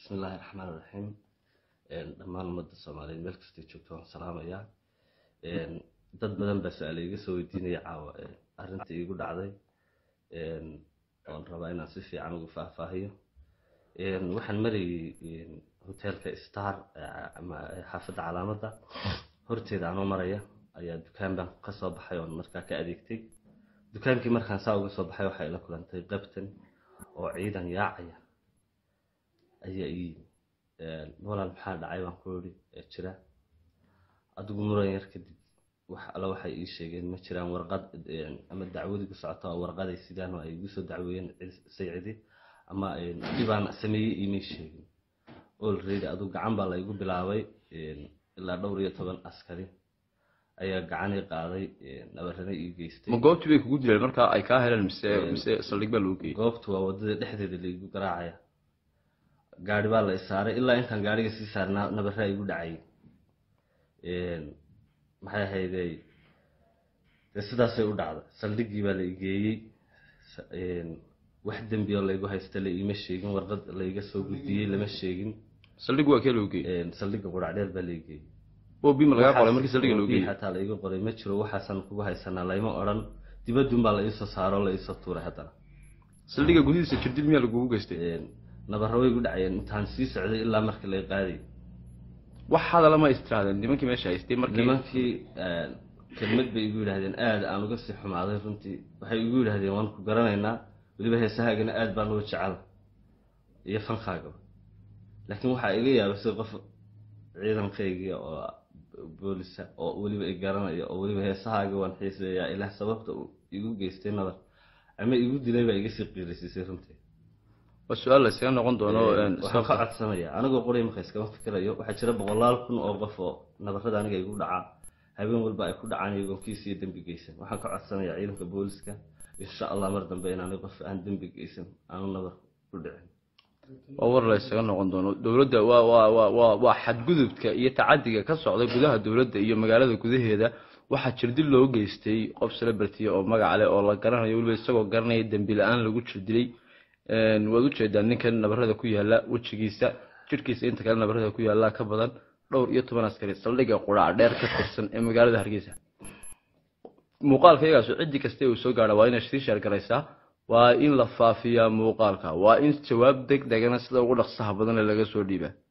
bismillaahi raxmaan raxiim dhammaan ummadda soomaaliyeed meel kastay joogto waan salaamayaa dad badan baa su-aale iga soo weydiinaya caawa arrinta iigu dhacday oon rabaa inaan si fiican ugu faahfaahiyo waxaan marayay hoteelka star ama xaafadda calaamadda horteeda anoo maraya ayaa dukaan baan ka soo baxay oon markaa ka adeegtay dukaankii markaan saa uga soo baxay waxay la kulantay qabtan oo ciidan yaacaya ayaa ii walaal maxaa dhacay baan ku iri jira adigu muran yar kadib wax alla waxay ii sheegeen ma jiraan warqad ama dacwadigu socoto oo warqaday sidaan oo ay igu soo dacweeyeen saycidi ama dhibaan sameeyey iimay sheegin olredy adigu gacan baa laygu bilaabay ilaa dhowr iyo toban askari ayaa gacanii qaaday nabarana ii geystay ma goobtii bay kugu dileen markaa ay kaa heleen mise mise saldhig baa lagu geeyey goobtu waa wadada dhexdeeda laigu garaacaya gaari baa la isaaray ilaa intaan gaariga sii saarnaa nabaraa igu dhacay maxay ahaydey dee sidaasay u dhacda saldhiggii baa la igeeyey wax dembi oo laygu haysta la iima sheegin warqad layga soo gudbiyey lama sheegin saldhig waa kee lagu geeyey saldhigga quracdheer baa la igeeyey obi ma lagaa qoray markii saldhigga lagu geeyey xataa laiga qoray ma jiro waxaasan kugu haysanaa layma odhan dibadun baa la iisoo saaro la iisoo tuuray haddana saldhigga gudihiisa jirdil miyaa lagugu geystay nabarro way gu dhacayeen intaan sii socday ilaa markii lay qaaday wax hadala ma istiraadeen nimankii meesha haystay markii nimankii kelmad bay igu yidhahdeen aada aan uga sii xumaaday runtii waxay igu yidhahdeen waan ku garanaynaa weliba heesahaagana aada baan uga jecela iyo fankaagaba laakiin waxaa iga yaabay sida qof ciidankaygii oo boolisa oo weliba i garanaya oo weliba heesahaaga waan xiiseeyaa ilaah sababta uu igu geystay nabar ama igu dilay baa iga sii qiirisiisay runtii waa su-aal la iskaga noqon doono waxaan ka codsanaya anigoo qoray marka iskama fikirayo waxaa jira boqolaal kun oo qof oo nabarada aniga igu dhacaa habeen walba ay ku dhacaan iyagoon kiis iyo dembi geysan waxaan ka codsanayaa ciidanka booliska insha allah mar dambe inaani qof aan dembi geysan aanu nabar ku dhicin waa war la isaga noqon doono dowladda waa waa waa waa waa xadgudubka iyo tacadiga ka socda gudaha dowladda iyo magaalada gudaheeda waxaa jirdil loo geystay qof celebrity oo magac leh oo la garanayo weliba isagoo garanaya dembi la-aan lagu jirdilay waad ujeedaa ninkan nabarada ku yaala wejigiisa jirhkiisa inta kale nabarada ku yaala ka badan dhowr iyo toban askari saldhigga quraac dheer ka tirsan ee magaalada hargeysa muuqaalka iyagaas ciddi kasta uu soo gaadha waa inay sii sheergaraysaa waa in la faafiyaa muuqaalka waa in jawaab deg degana sida ugu dhaqsaha badan laga soo dhiibaa